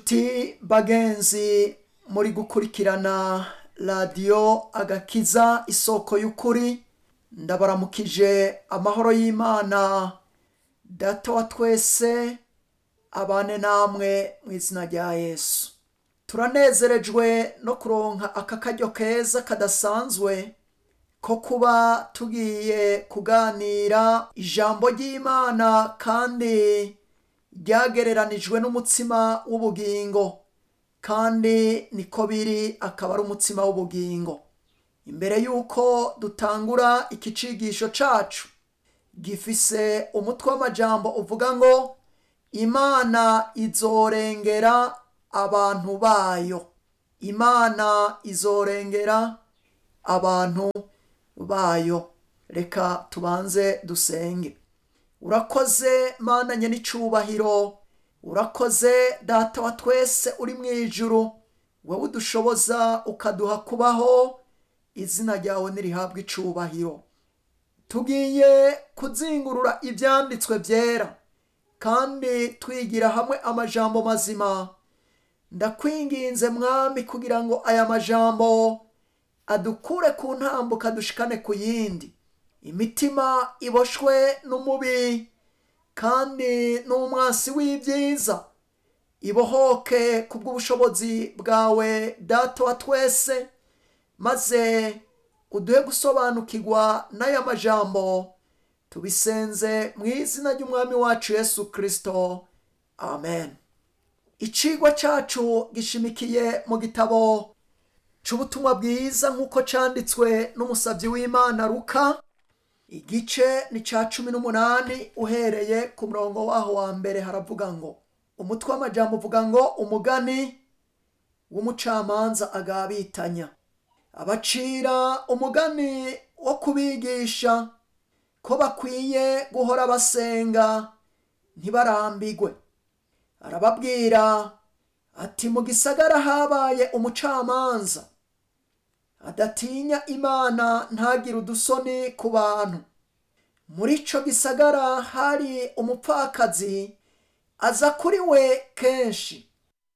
nshuti bagenzi muri gukurikirana radiyo agakiza isoko y'ukuri ndabaramukije amahoro y'imana data wa twese abane namwe mu izina rya yesu turanezerejwe no kuronka aka karyo keza kadasanzwe ko kuba tugiye kuganira ijambo ry'imana kandi ryagereranijwe n'umutsima w'ubugingo kandi niko biri akaba ari umutsima w'ubugingo imbere y'uko dutangura iki cigisho cacu gifise umutwe w'amajambo uvuga ngo imana izorengera abantu bayo imana izorengera abantu bayo reka tubanze dusenge urakoze mana nyenicubahiro urakoze data wa twese uri mu ijuru wowe udushoboza ukaduha kubaho izina ryawe nirihabwa icubahiro tugiye kuzingurura ibyanditswe byera kandi twigira hamwe amajambo mazima ndakwinginze mwami kugira ngo aya majambo adukure ku ntambuka dushikane ku yindi imitima iboshwe n'umubi kandi n'umwasi w'ibyiza ibohoke ku bw'ubushobozi bwawe data wa twese maze uduhe gusobanukirwa n'aya majambo tubisenze mu izina ry'umwami wacu yesu kirisito amen icigwa cacu gishimikiye mu gitabo c'ubutumwa bwiza nk'uko canditswe n'umusabyi w'imana ruka igice ni ca cumi n'umunani uhereye ku murongo waho wa mbere haravuga ngo umutwe w'amajambo uvuga ngo umugani w'umucamanza agabitanya abacira umugani wo kubigisha ko bakwiye guhora basenga ntibarambigwe arababwira ati mu gisagara habaye umucamanza adatinya imana ntagire udusoni ku bantu muri ico gisagara hari umupfakazi aza kuri we kenshi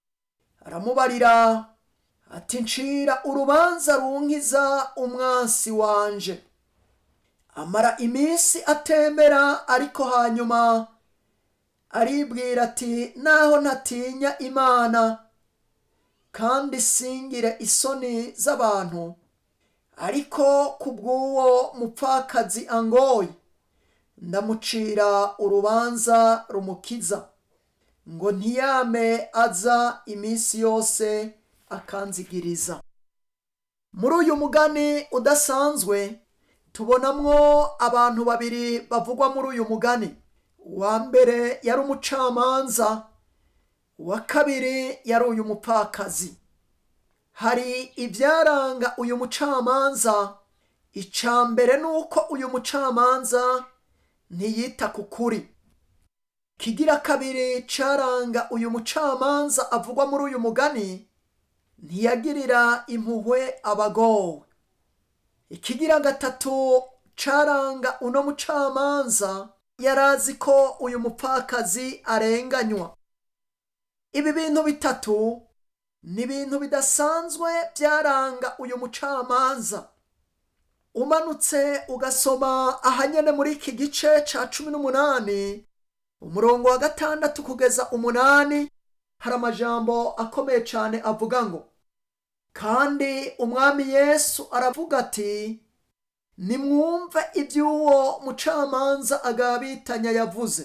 aramubarira ati ncira urubanza runkiza umwansi wanje amara iminsi atembera ariko hanyuma aribwira ati naho ntatinya imana kandi singire isoni z'abantu ariko ku bw'uwo mupfakazi angoye ndamucira urubanza rumukiza ngo ntiyame aza iminsi yose akanzigiriza muri uyu mugani udasanzwe tubonamwo abantu babiri bavugwa muri uyu mugani uwa mbere yari umucamanza uwa kabiri yari uyu mupfakazi hari ibyaranga uyu mucamanza icya mbere ni uko uyu mucamanza ntiyita ku kuri kigira kabiri caranga uyu mucamanza avugwa muri uyu mugani ntiyagirira impuhwe abagowe ikigira gatatu caranga uno mucamanza yarazi ko uyu mupfakazi arenganywa ibi bintu bitatu ni ibintu bidasanzwe byaranga uyu mucamanza umanutse ugasoma ahanyene muri iki gice ca cumi n'umunani umurongo wa gatandatu kugeza umunani hari amajambo akomeye cyane avuga ngo kandi umwami yesu aravuga ati nimwumve iby'uwo mucamanza agabitanya yavuze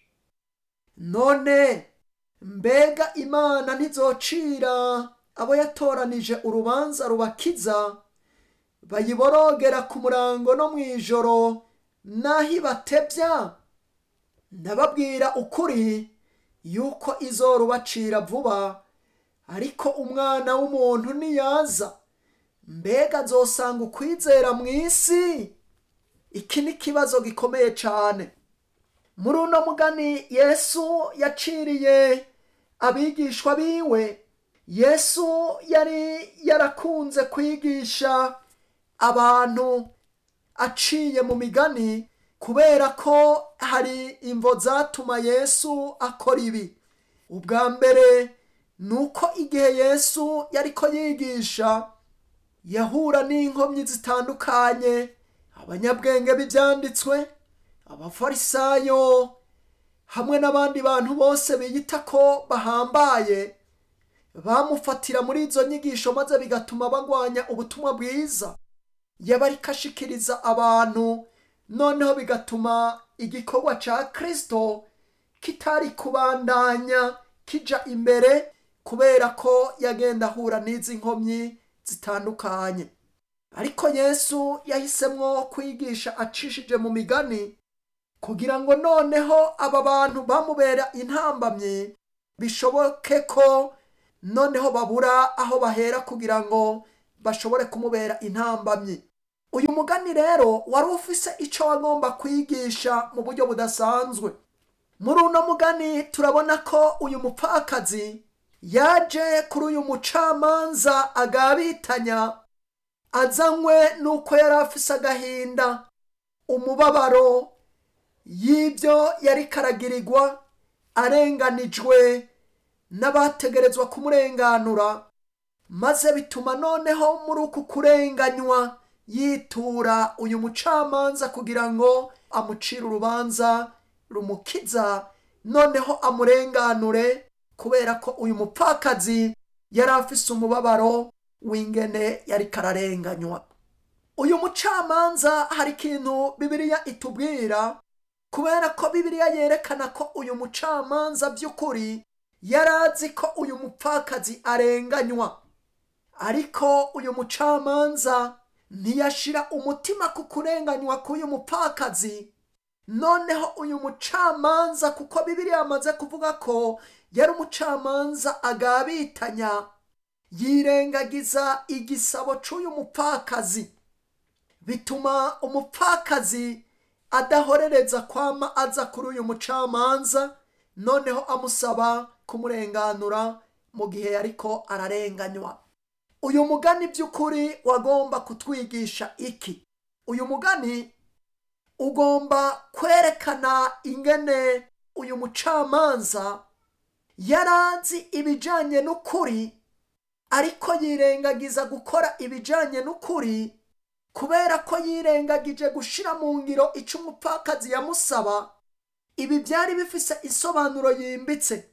none mbega imana ntizocira abo yatoranije urubanza rubakiza bayiborogera ku murango no mu ijoro n'aho ibatebya ndababwira ukuri yuko izorubacira vuba ariko umwana w'umuntu niyaza mbega azosanga ukwizera mu isi iki ni ikibazo gikomeye cyane muri uno mugani yesu yaciriye abigishwa biwe yesu yari yarakunze kwigisha abantu aciye mu migani kubera ko hari imvo zatuma yesu akora ibi ubwa mbere ni uko igihe yesu yariko yigisha yahura n'inkomyi zitandukanye abanyabwenge b'ibyanditswe abafarisayo hamwe n'abandi bantu bose biyita ko bahambaye bamufatira muri izo nyigisho maze bigatuma bagwanya ubutumwa bwiza yaba ariko ashikiriza abantu noneho bigatuma igikorwa cya kirisito kitari kubandanya kija imbere kubera ko yagenda ahura n'izi nkomyi zitandukanye ariko yesu yahisemwo kwigisha acishije mu migani kugira ngo noneho aba bantu bamubera intambamyi bishoboke ko noneho babura aho bahera kugira ngo bashobore kumubera intambamyi uyu mugani rero wari ufise icyo wagomba kwigisha mu buryo budasanzwe muri uno mugani turabona ko uyu mupfakazi yaje kuri uyu mucamanza agabitanya azanywe n'uko yari afise agahinda umubabaro y'ibyo yari karagirirwa arenganijwe n'abategerezwa kumurenganura maze bituma noneho muri uku kurenganywa yitura uyu mucamanza kugira ngo amucire urubanza rumukiza noneho amurenganure kubera ko uyu mupfakazi yari afise umubabaro w'ingene yari kararenganywa uyu mucamanza hari ikintu bibiliya itubwira kubera ko bibiliya yerekana ko uyu mucamanza by'ukuri yari azi ko uyu mupfakazi arenganywa ariko uyu mucamanza ntiyashira umutima ku kurenganywa k'uyu mupfakazi noneho uyu mucamanza kuko bibiliya yamaze kuvuga ko yari umucamanza agabitanya yirengagiza igisabo cy'uyu mupfakazi bituma umupfakazi adahorereza kwama aza kuri uyu mucamanza noneho amusaba kumurenganura mu gihe yariko ararenganywa uyu mugani by'ukuri wagomba kutwigisha iki uyu mugani ugomba kwerekana ingene uyu mucamanza yarazi ibijyanye n'ukuri ariko yirengagiza gukora ibijyanye n'ukuri kubera ko yirengagije gushyira mu ngiro icyo umupfakazi yamusaba ibi byari bifise isobanuro yimbitse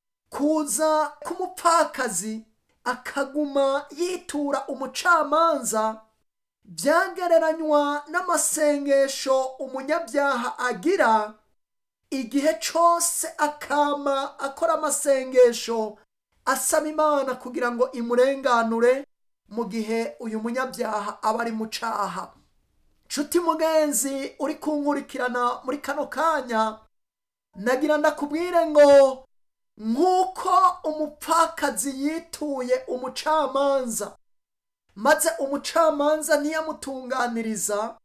kuza k'umupfakazi akaguma yitura umucamanza byagereranywa n'amasengesho umunyabyaha agira igihe cyose akama akora amasengesho asaba imana kugira ngo imurenganure mu gihe uyu munyabyaha aba ari mu caha nshuti mugenzi uri kunkurikirana muri kano kanya nagira ndakubwire ngo nk'uko umupfakazi yituye umucamanza maze umucamanza ntiyamutunganiriza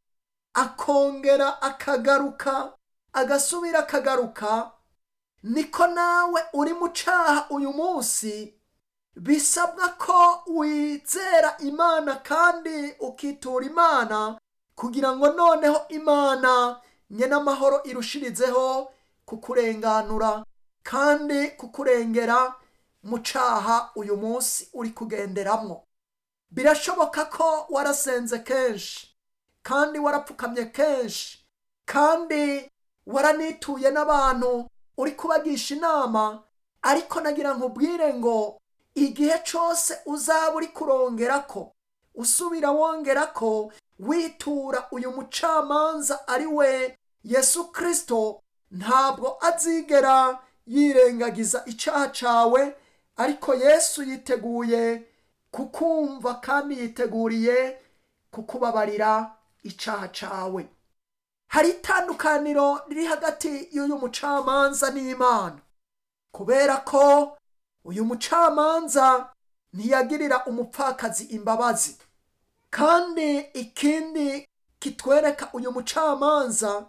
akongera akagaruka agasubira akagaruka niko nawe uri mu caha uyu munsi bisabwa ko wizera imana kandi ukitura imana kugira ngo noneho imana nyene amahoro irushirizeho kukurenganura kandi kukurengera mu caha uyu munsi uri kugenderamwo birashoboka ko warasenze kenshi kandi warapfukamye kenshi kandi waranituye n'abantu uri kubagisha inama ariko nagira nkubwire ngo igihe cyose uzaba uri kurongera ko usubira wongera ko witura uyu mucamanza ari we yesu kirisito ntabwo azigera yirengagiza icyaha cyawe ariko yesu yiteguye kukumva kandi yiteguriye kukubabarira icyaha cyawe hari itandukaniro riri hagati y'uyu mucamanza n'imana kubera ko uyu mucamanza ntiyagirira umupfakazi imbabazi kandi ikindi kitwereka uyu mucamanza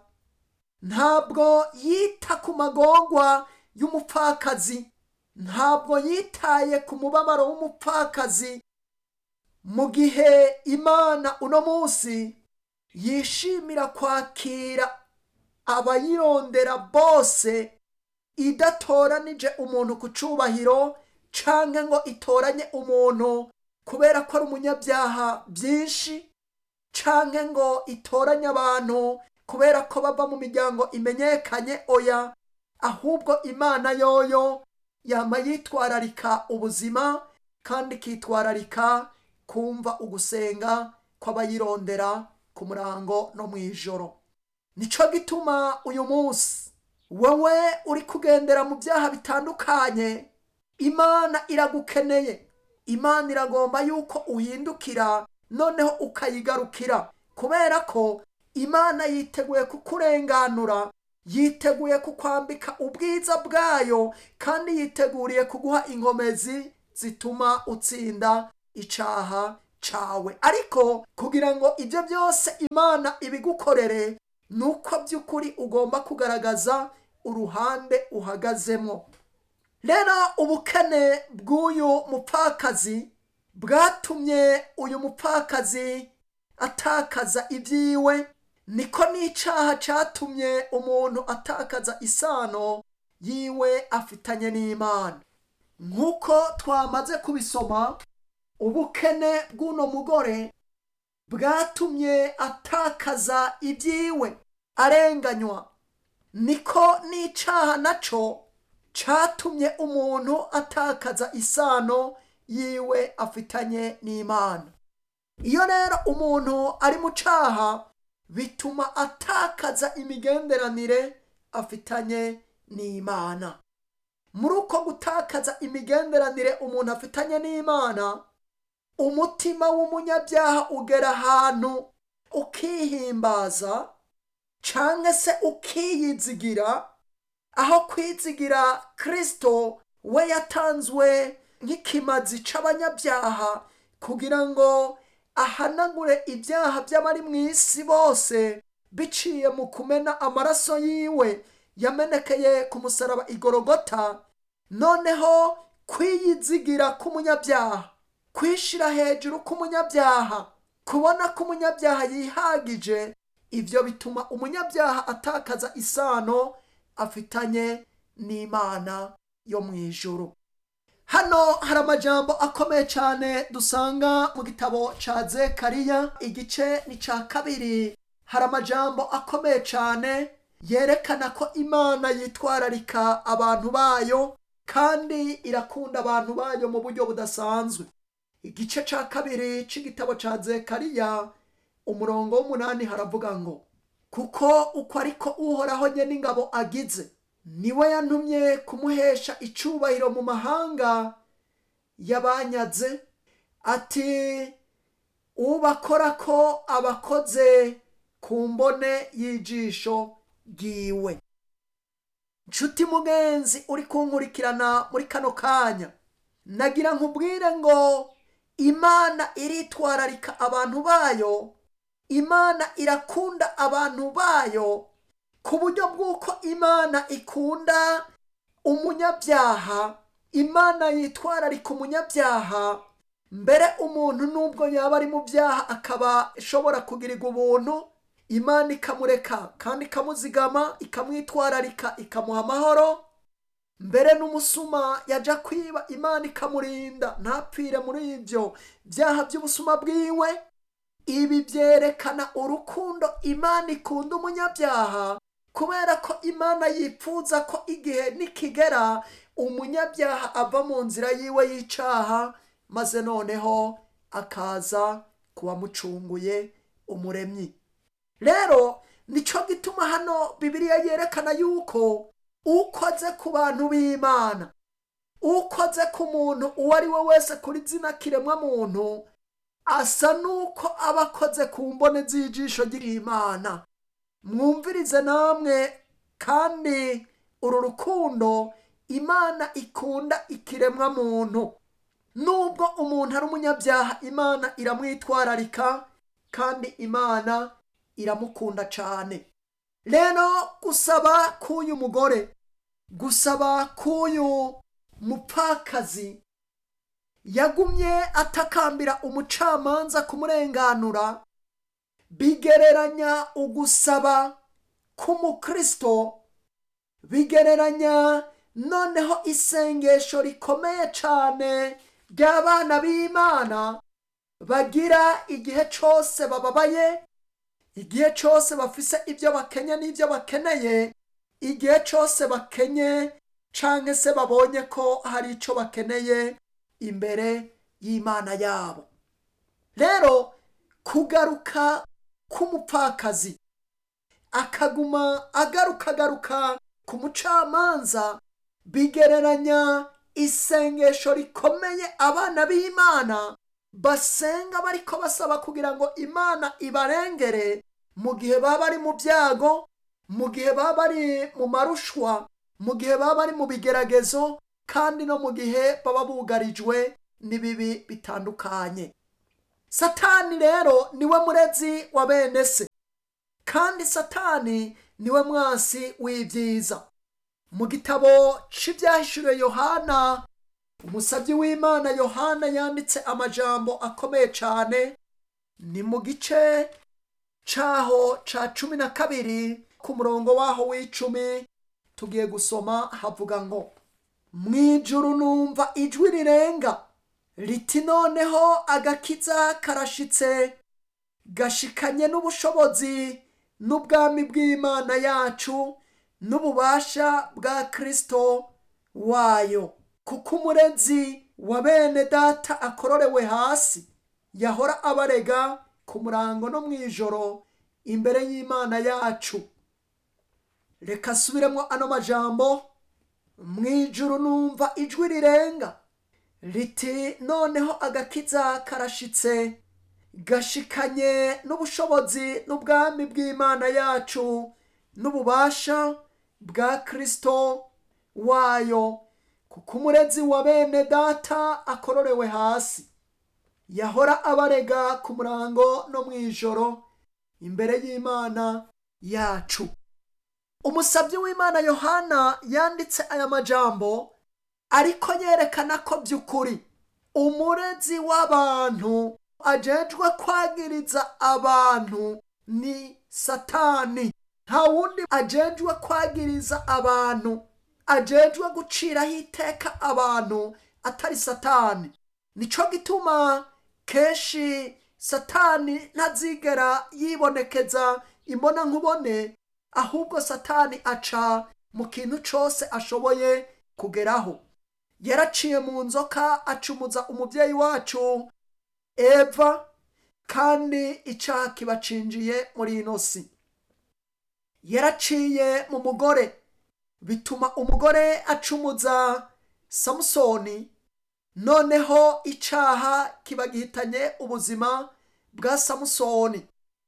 ntabwo yita ku magorwa y'umupfakazi ntabwo yitaye ku mubabaro w'umupfakazi mu gihe imana uno munsi yishimira kwakira abayirondera bose idatoranije umuntu ku cyubahiro canke ngo itoranye umuntu kubera ko ari umunyabyaha byinshi canke ngo itoranye abantu kubera ko bava mu miryango imenyekanye oya ahubwo imana yoyo yama yitwararika ubuzima kandi ikitwararika kumva ugusenga kw'abayirondera ku murango no mu ijoro nico gituma uyu munsi wowe uri kugendera mu byaha bitandukanye imana iragukeneye imana iragomba yuko uhindukira noneho ukayigarukira kubera ko imana yiteguye kukurenganura yiteguye kukwambika ubwiza bwayo kandi yiteguriye kuguha inkomezi zituma utsinda icaha cawe ariko kugira ngo ibyo byose imana ibigukorere ni uko by'ukuri ugomba kugaragaza uruhande uhagazemo rero ubukene bw'uyu mupfakazi bwatumye uyu mupfakazi atakaza ibyiwe niko n'icaha catumye umuntu atakaza isano yiwe afitanye n'imana nk'uko twamaze kubisoma ubukene bw'uno mugore bwatumye atakaza ibyiwe arenganywa niko n'icaha naco catumye umuntu atakaza isano yiwe afitanye n'imana iyo rero umuntu ari mu caha bituma atakaza imigenderanire afitanye n'imana muri uko gutakaza imigenderanire umuntu afitanye n'imana umutima w'umunyabyaha ugera ahantu ukihimbaza canke se ukiyizigira aho kwizigira kristo we yatanzwe nk'ikimazi c'abanyabyaha kugira ngo ahanagure ibyaha by'abari mu isi bose biciye mu kumena amaraso yiwe yamenekeye ku musaraba igorogota noneho kwiyizigira k'umunyabyaha kwishira hejuru k'umunyabyaha kubona ko umunyabyaha yihagije ibyo bituma umunyabyaha atakaza isano afitanye n'imana yo mu ijuru hano hari amajambo akomeye cyane dusanga mu gitabo ca zekariya igice ni ca kabiri hari amajambo akomeye cyane yerekana ko imana yitwararika abantu bayo kandi irakunda abantu bayo mu buryo budasanzwe igice ca kabiri c'igitabo ca zekariya umurongo w'umunani haravuga ngo kuko uko ariko uhoraho nye n'ingabo agize niwe yantumye kumuhesha icubahiro mu mahanga yabanyaze ati ubakora ko abakoze ku mbone y'ijisho bwiwe nshuti mugenzi uri kunkurikirana muri kano kanya nagira nkubwire ngo imana iritwararika abantu bayo imana irakunda abantu bayo ku buryo bw'uko imana ikunda umunyabyaha imana yitwararika umunyabyaha mbere umuntu nubwo yaba ari mu byaha akaba ashobora kugirirwa ubuntu imana ikamureka kandi ikamuzigama ikamwitwararika ikamuha amahoro mbere n'umusuma yajya kwiba imana ikamurinda ntapfire muri ibyo byaha by'ubusuma bwiwe ibi byerekana urukundo imana ikunda umunyabyaha kubera ko imana yifuza ko igihe nikigera umunyabyaha ava mu nzira yiwe y'icaha maze noneho akaza kuwamucunguye umuremyi rero nicyo gituma hano bibiliya yerekana yuko ukoze ku bantu b'imana ukoze ku muntu uwo ari we wese kuri zina kiremwa muntu asa n'uko aba akoze ku mbone z'ijisho ry'imana mwumvirize namwe kandi uru rukundo imana ikunda ikiremwa muntu nubwo umuntu ari umunyabyaha imana iramwitwararika kandi imana iramukunda cyane rero gusaba k'uyu mugore gusaba k'uyu mupfakazi yagumye atakambira umucamanza kumurenganura bigereranya ugusaba k'umukristo bigereranya noneho isengesho rikomeye cyane ry'abana b'imana bagira igihe cyose bababaye igihe cyose bafise ibyo bakenye n'ibyo bakeneye igihe cyose bakenye cyangwa se babonye ko hari icyo bakeneye imbere y'imana yabo rero kugaruka k'umupfakazi akaguma agaruka agaruka ku mucamanza bigereranya isengesho rikomeye abana b'imana basenga bariko basaba kugira ngo imana ibarengere mu gihe baba bari mu byago mu gihe baba bari mu marushwa mu gihe baba bari mu bigeragezo kandi no mu gihe baba bugarijwe n'ibibi bitandukanye satani rero niwe murezi wa bene se kandi satani niwe mwasi w'ibyiza mu gitabo cy'ibyahishuriwe yohana umusabyi w'imana yohana yanditse amajambo akomeye cyane ni mu gice cyaho cya cumi na kabiri ku murongo waho w'icumi tugiye gusoma havuga ngo mu ijuru numva ijwi rirenga riti noneho agakiza karashitse gashikanye n'ubushobozi n'ubwami bw'imana yacu n'ububasha bwa kirisito wayo kuko umurezi wa bene data akororewe hasi yahora abarega ku murango no mu ijoro imbere y'imana yacu reka asubiremo ano majambo mu ijuru numva ijwi rirenga riti noneho agakiza karashitse gashikanye n'ubushobozi n'ubwami bw'imana yacu n'ububasha bwa kirisito wayo kuko umurezi wa bene data akororewe hasi yahora abarega ku murango no mu ijoro imbere y'imana yacu umusabyi w'imana yohana yanditse aya majambo ariko yerekana ko by'ukuri umurezi w'abantu ajejwe kwagiriza abantu ni satani nta wundi ajejwe kwagiriza abantu ajejwe guciraho iteka abantu atari satani nico gituma kenshi satani ntazigera yibonekeza imbona nkubone ahubwo satani aca mu kintu cyose ashoboye kugeraho yaraciye mu nzoka acumuza umubyeyi wacu eva kandi icyaha kibacinjiye muri ino si yaraciye mu mugore bituma umugore acumuza samusoni noneho icyaha kiba gihitanye ubuzima bwa samusoni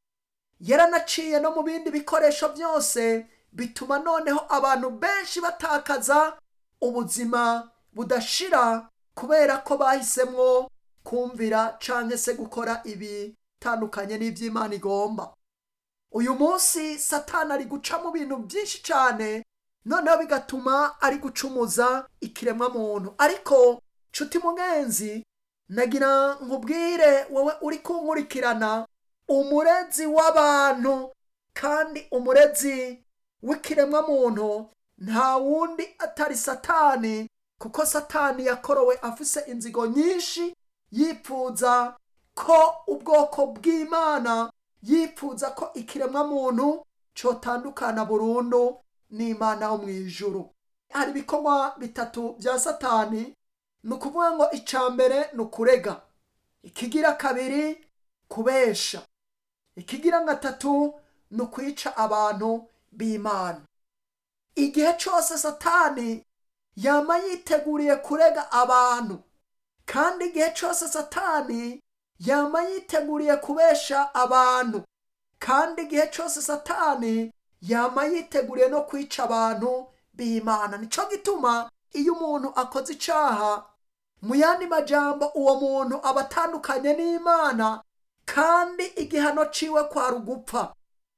yaranaciye no mu bindi bikoresho byose bituma noneho abantu benshi batakaza ubuzima budashira kubera ko bahisemo kumvira cyangwa se gukora ibitandukanye n'iby'imana igomba uyu munsi satani ari guca mu bintu byinshi cyane noneho bigatuma ari gucumuza ikiremwamuntu ariko nshuti mugenzi nagira nkubwire wowe uri kunkurikirana umurezi w'abantu kandi umurezi w'ikiremwamuntu nta wundi atari satani kuko satani yakorowe afise inzigo nyinshi yipfuza ko ubwoko bw'imana yipfuza ko ikiremwamuntu cyotandukana burundu n'imana yo mu ijuru hari ibikorwa bitatu bya satani ni ukuvuga ngo icya mbere ni ukurega ikigira kabiri kubesha ikigira gatatu ni ukwica abantu b'imana igihe cyose satani yaba yiteguriye kurega abantu kandi igihe cyose satani yaba yiteguriye kubesha abantu kandi igihe cyose satani yaba yiteguriye no kwica abantu b'imana nicyo gituma iyo umuntu akoze icyaha mu yandi majambo uwo muntu aba atandukanye n'imana kandi igihano ciwe kwari ugupfa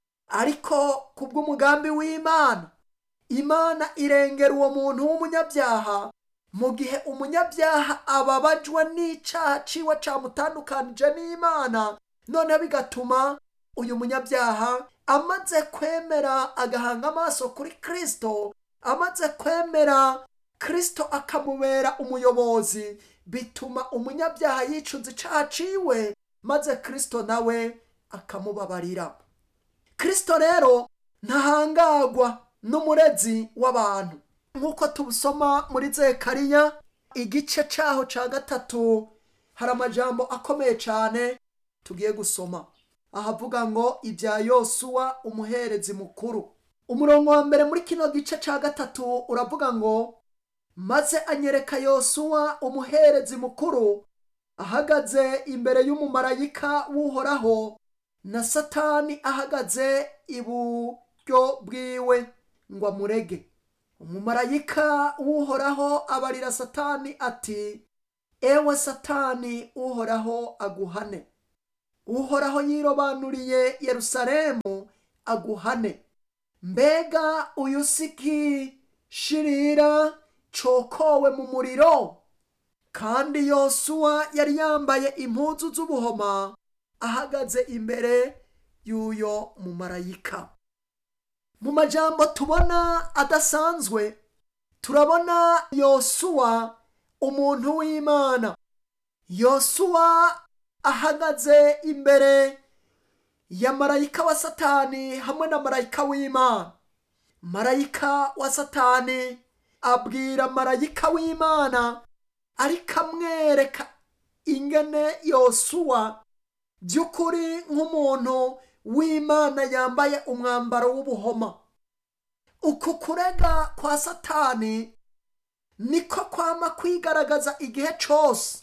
ariko kubw'umugambi w'imana imana irengera uwo muntu w'umunyabyaha mu gihe umunyabyaha ababajwe n'icyaha ciwe camutandukanije n'imana noneho bigatuma uyu munyabyaha amaze kwemera agahanga amaso kuri kirisito amaze kwemera kirisito akamubera umuyobozi bituma umunyabyaha yicuza icyaha ciwe maze kirisito nawe akamubabarira kirisito rero ntahangagwa n'umurezi w'abantu nk'uko tubusoma muri zekariya igice cyaho cya gatatu hari amajambo akomeye cyane tugiye gusoma ahavuga ngo ibya yosuwa umuherezi mukuru umurongo wa mbere muri kino gice cya gatatu uravuga ngo maze anyereka yosuwa umuherezi mukuru ahagaze imbere y'umumarayika w'uhoraho na satani ahagaze iburyo bwiwe ngo amurege umumarayika w'uhoraho abarira satani ati ewe satani uhoraho aguhane uhoraho yirobanuriye yerusalemu aguhane mbega uyu siki shirira cokowe mu muriro kandi yosuwa yari yambaye impuzu z'ubuhoma ahagaze imbere y'uyo mumarayika mu majambo tubona adasanzwe turabona yosuwa umuntu w'imana yosuwa ahagaze imbere ya marayika wa satani hamwe na marayika w'imana marayika wa satani abwira marayika w'imana ariko amwereka ingene yosuwa by'ukuri nk'umuntu w'imana yambaye umwambaro w'ubuhoma uku kurega kwa satani niko kwama kwigaragaza igihe cyose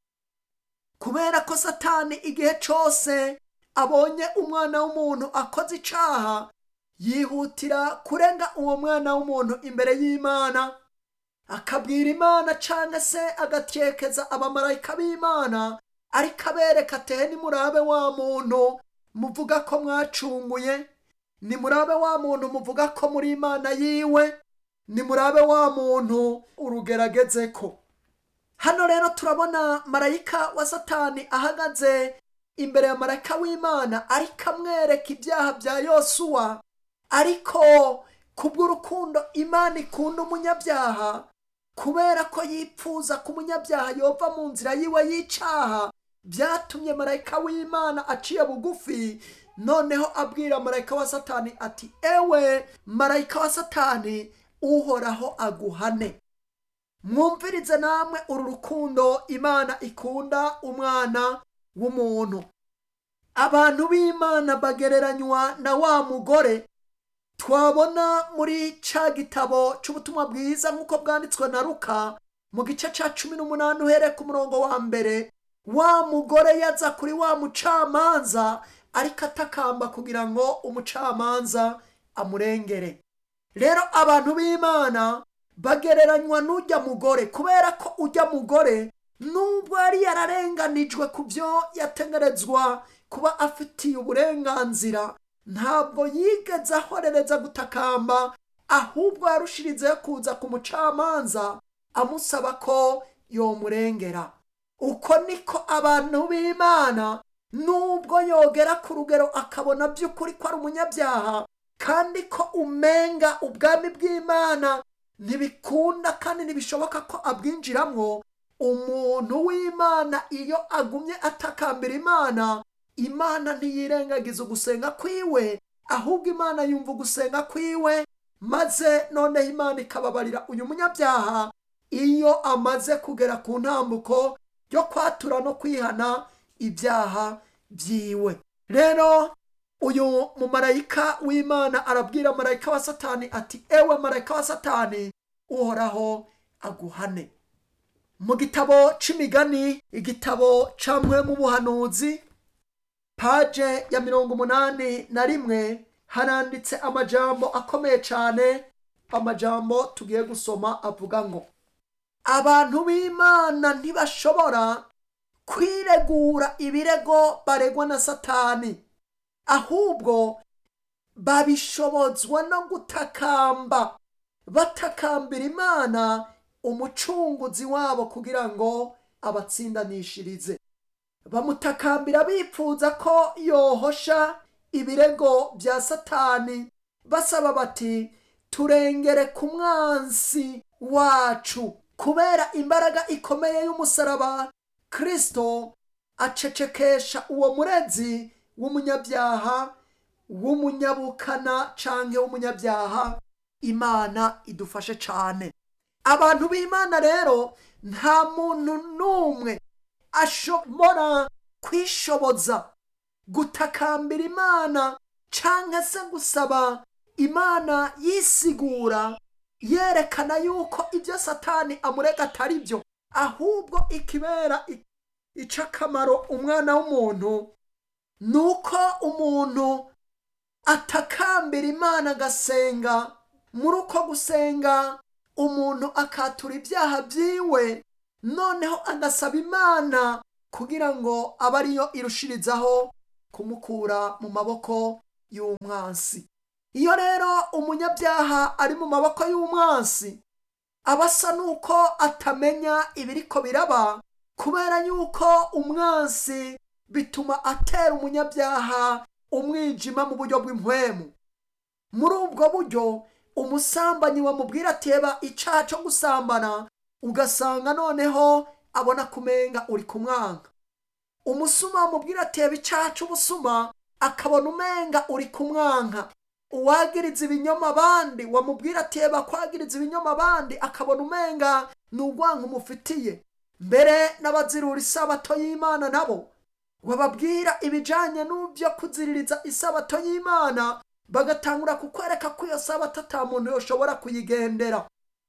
kubera ko satani igihe cyose abonye umwana w'umuntu akoze icyaha yihutira kurenga uwo mwana w'umuntu imbere y'imana akabwira imana cyangwa se agatekeza abamarayika b'imana ariko abereka atehe nimurabe wa muntu muvuga ko mwacunguye nimurabe wa muntu muvuga ko muri imana yiwe nimurabe wa muntu urugerageze ko hano rero turabona marayika wa satani ahagaze imbere ya marayika w'imana ariko amwereka ibyaha bya yosuwa ariko kubw'urukundo imana ikunda umunyabyaha kubera ko yipfuza ko umunyabyaha yova mu nzira yiwe y'icyaha byatumye marayika w'imana aciye bugufi noneho abwira marayika wa satani ati ewe marayika wa satani uhoraho aguhane mwumvirize namwe uru rukundo imana ikunda umwana w'umuntu abantu b'imana bagereranywa na wa mugore twabona muri ca gitabo cy'ubutumwa bwiza nk'uko bwanditswe na ruka mu gice cya cumi n'umunani uhereye ku murongo wa mbere wa mugore yaza kuri wa mucamanza ariko atakamba kugira ngo umucamanza amurengere rero abantu b'imana bagereranywa n'ujya mugore kubera ko ujya mugore nubwo yari yararenganijwe ku byo yategerezwa kuba afitiye uburenganzira ntabwo yigeze ahorereza gutakamba ahubwo yarushirizeho kuza ku mucamanza amusaba ko yomurengera uko niko abantu b'imana nubwo yogera ku rugero akabona by'ukuri ko ari umunyabyaha kandi ko umenga ubwami bw'imana ntibikunda kandi ntibishoboka ko abwinjiramo umuntu w'imana iyo agumye atakambira imana imana ntiyirengagiza ugusenga kwiwe ahubwo imana yumva ugusenga kwiwe maze noneho imana ikababarira uyu munyabyaha iyo amaze kugera ku ntambuko yo kwatura no kwihana ibyaha byiwe rero uyu mumarayika w'imana arabwira marayika wa satani ati ewe marayika wa satani uhoraho aguhane mu gitabo c'imigani igitabo camwe mu buhanuzi paje ya mirongo umunani na rimwe haranditse amajambo akomeye cyane amajambo tugiye gusoma avuga ngo abantu b'imana ntibashobora kwiregura ibirego baregwa na satani ahubwo babishobozwa no gutakamba batakambira imana umucunguzi wabo kugira ngo abatsindanishirize bamutakambira bipfuza ko yohosha ibirego bya satani basaba bati turengere ku mwansi wacu kubera imbaraga ikomeye y'umusaraba kirisito acecekesha uwo murezi w'umunyabyaha w'umunyabukana canke w'umunyabyaha imana idufashe cane abantu b'imana rero nta muntu n'umwe ashobora kwishoboza gutakambira imana canke se gusaba imana yisigura yerekana yuko ibyo satani amurega atari byo ahubwo ikibera ic'akamaro umwana w'umuntu ni uko umuntu atakambira imana agasenga muri uko gusenga umuntu akatura ibyaha byiwe noneho agasaba imana kugira ngo abe ariyo irushirizaho kumukura mu maboko y'umwansi iyo rero umunyabyaha ari mu maboko y'umwansi aba asa n'uko atamenya ibiriko biraba kubera yuko umwansi bituma atera umunyabyaha umwijima mu buryo bw'impwemu muri ubwo buryo umusambanyi wamubwira ati reba icyaha cyo gusambana ugasanga noneho abona kumenga uri kumwanga umusuma wamubwira ati reba icyaha cy'ubusuma akabona umenga uri kumwanka uwagiriza ibinyoma abandi wamubwira ati reba kwagiriza ibinyoma abandi akabona umenga ni urwanka umufitiye mbere n'abazirura isabato y'imana nabo wababwira ibijyanye n'ibyo kuziririza isabato y'imana bagatangura kukwereka ko iyo sabato ata muntu yoshobora kuyigendera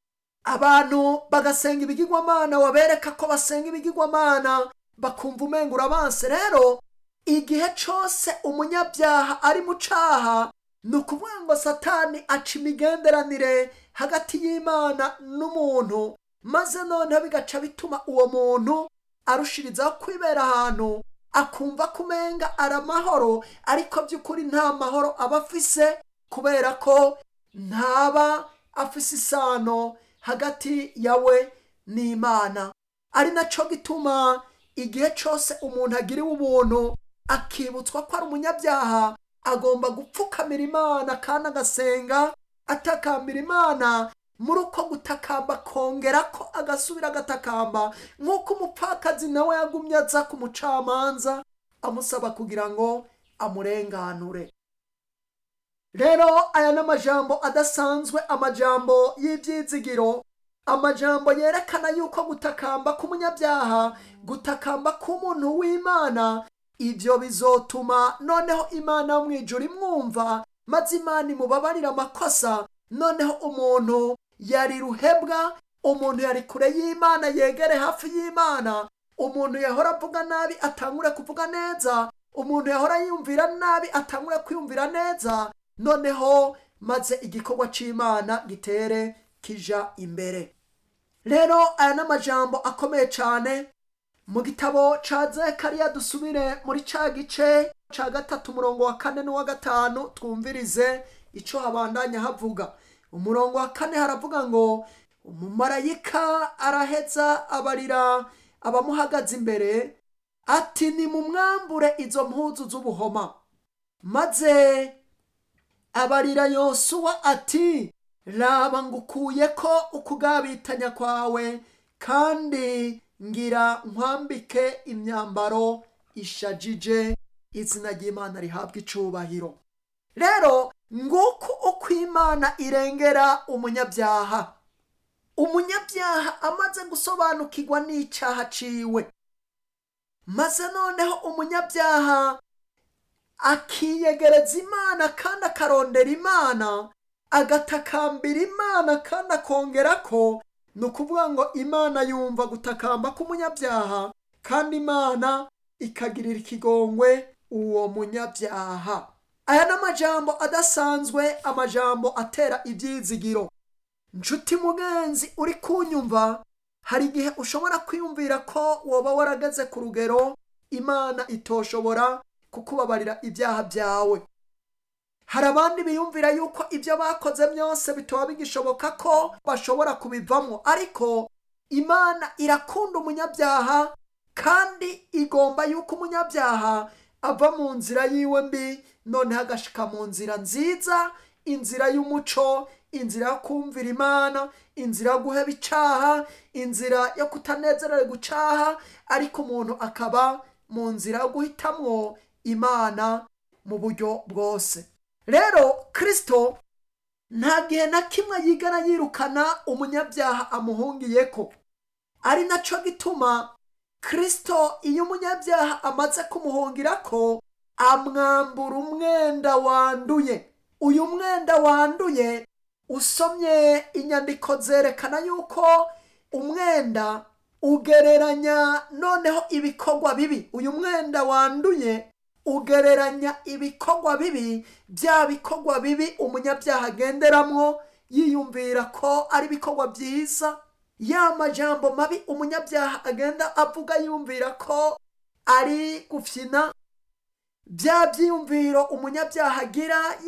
abantu bagasenga ibigirwamana wabereka ko basenga ibigirwamana bakumva umenga urabanse rero igihe cyose umunyabyaha ari mu cyaha ni ukuvuga ngo satani aca imigenderanire hagati y'imana n'umuntu maze noneho bigaca bituma uwo muntu arushirizaho kwibera ahantu akumva ko umenga ari amahoro ariko by'ukuri nta mahoro aba afise kubera ko ntaba afise isano hagati yawe n'imana ari nacyo gituma igihe cyose umuntu agiriwe ubuntu akibutswa ko ari umunyabyaha agomba gupfukamira imana kandi agasenga atakambira imana muri uko gutakamba kongera ko agasubira agatakamba nk'uko umupfakazi nawe yagumye aza ku mucamanza amusaba kugira ngo amurenganure rero aya ni amajambo adasanzwe amajambo y'ibyizigiro amajambo yerekana yuko gutakamba k'umunyabyaha gutakamba k'umuntu w'imana ibyo bizotuma noneho imana yo mu ijuru imwumva maze imana imubabarira amakosa noneho umuntu yari ruhebwa umuntu yari kure y'imana yegere hafi y'imana umuntu yahora avuga nabi atangure kuvuga neza umuntu yahora yiyumvira nabi atangure kwiyumvira neza noneho maze igikorwa cy'imana gitere kija imbere rero aya ni amajambo akomeye cyane mu gitabo cya zekariya dusubire muri cya gice cya gatatu umurongo wa kane n'uwa gatanu twumvirize icyo habandanya havuga umurongo wa kane haravuga ngo umumarayika araheza abarira abamuhagaze imbere ati ni mu mwambure izo mpuzu z'ubuhoma maze abarira yosuwa ati raba ngukuye ko ukugabitanya kwawe kandi ngira nkwambike imyambaro ishajije izina ry'imana rihabwa icubahiro rero nguko uko imana irengera umunyabyaha umunyabyaha amaze gusobanukirwa n'icyaha ciwe maze noneho umunyabyaha akiyegereza imana kandi akarondera imana agatakambira imana kandi akongera ko ni ukuvuga ngo imana yumva gutakamba k'umunyabyaha kandi imana ikagirira ikigongwe uwo munyabyaha aya ni amajambo adasanzwe amajambo atera ibyizigiro nshuti mugenzi uri kunyumva hari igihe ushobora kwiyumvira ko woba warageze ku rugero imana itoshobora kukubabarira ibyaha byawe hari abandi biyumvira yuko ibyo bakoze byose bitaba bigishoboka ko bashobora kubivamo ariko imana irakunda umunyabyaha kandi igomba yuko umunyabyaha ava mu nzira yiwe mbi noneho agashika mu nzira nziza inzira y'umuco inzira yo kumvira imana inzira yo guheba icaha inzira yo kutanezererwa gucaha ariko umuntu akaba mu nzira yo guhitamwo imana mu buryo bwose rero kirisito nta gihe na kimwe yigana yirukana umunyabyaha amuhungiye ko ari nacyo gituma kirisito iyo umunyabyaha amaze kumuhungira ko amwambura umwenda wanduye uyu mwenda wanduye usomye inyandiko zerekana yuko umwenda ugereranya noneho ibikorwa bibi uyu mwenda wanduye ugereranya ibikorwa bibi bya bikorwa bibi umunyabyaha agenderamwo yiyumvira ko ari ibikorwa byiza ya majambo mabi umunyabyaha agenda avuga yumvira ko ari gufyina bya byiyumviro umunyabyaha agira